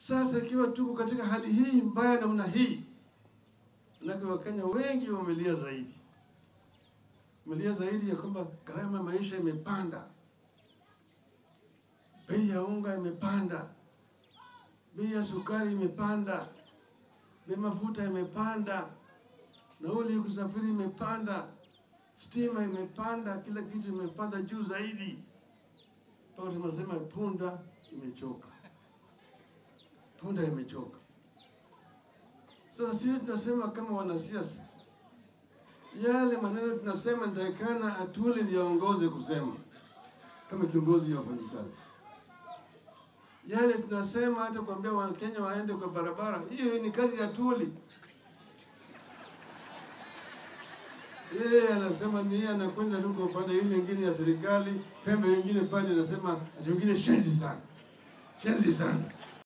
Sasa ikiwa tuko katika hali hii mbaya namna hii, manake Wakenya wengi wamelia zaidi, wamelia zaidi ya kwamba gharama ya maisha imepanda, bei ya unga imepanda, bei ya sukari imepanda, bei mafuta imepanda, nauli ya kusafiri imepanda, stima imepanda, kila kitu imepanda juu zaidi, mpaka tunasema punda imechoka, punda imechoka. Sasa sisi tunasema kama wanasiasa, yale maneno tunasema nitakana Atwoli ndiye aongoze kusema kama kiongozi wa wafanyikazi yale tunasema hata kuambia Wakenya waende kwa barabara, hiyo ni kazi ya Atwoli. Yeye anasema ni yeye anakwenda tu kwa upande ile nyingine ya serikali, pembe nyingine pale anasema ati wengine shenzi sana, shenzi sana.